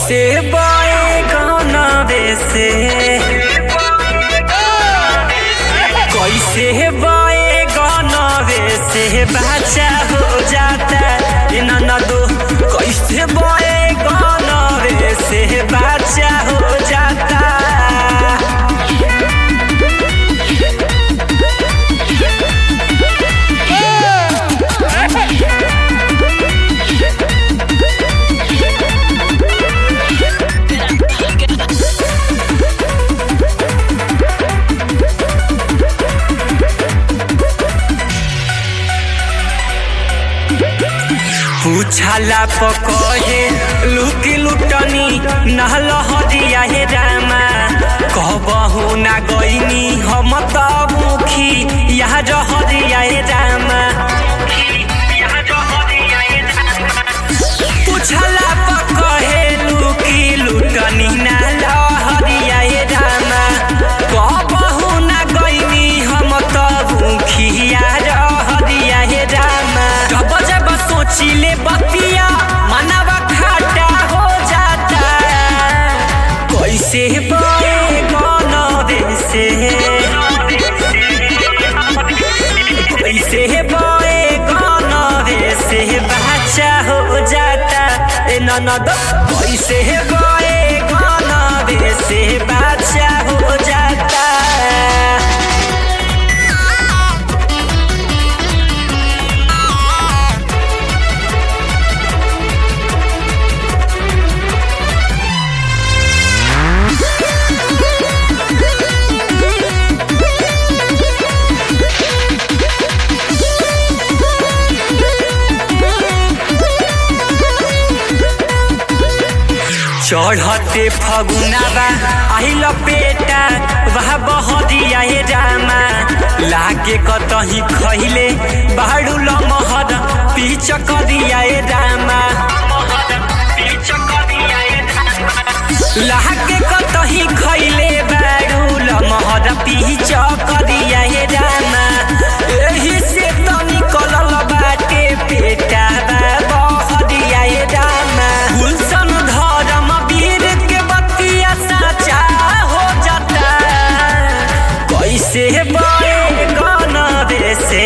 कैसे बाए गाना से कैसे बाए गाना से बच्चा हो जाता ये ननदो कैसे बाए गाना से बच्चा हो जाता पूछला पकहे लुकी लुटनी नहल हरिया हे रामा कहबहु ना गईनी हम त मुखी यहाँ हरिया हे रामा पूछला पकहे लुकी लुटनी नहल हरिया हे रामा कहबहु ना गईनी हम त मुखी यहाँ हरिया हे रामा जब जब सोचिले बतिया मनवा खाटा हो जाता कैसे बे गन से कैसे बे गन से बच्चा हो जाता ए ननद कैसे बे गन से बच्चा हो जाता चढ़ते फगुनाबा आइल पेटा वह बहरिया हे रामा लागे कतही खैले बाड़ू लमहर पीछ करिया हे रामा लागे कतही खैले बाड़ू लमहर पीछ करिया हे रामा एही से त निकलल बाटे पेटा बहरिया हे रामा गुलशन धर्म वीर के बतिया साचा हो जाता कैसे बड़े गन से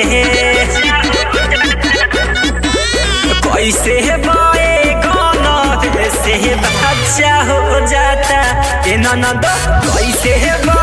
कैसे बड़े गन से बच्चा हो जाता ए ननद कैसे बड़े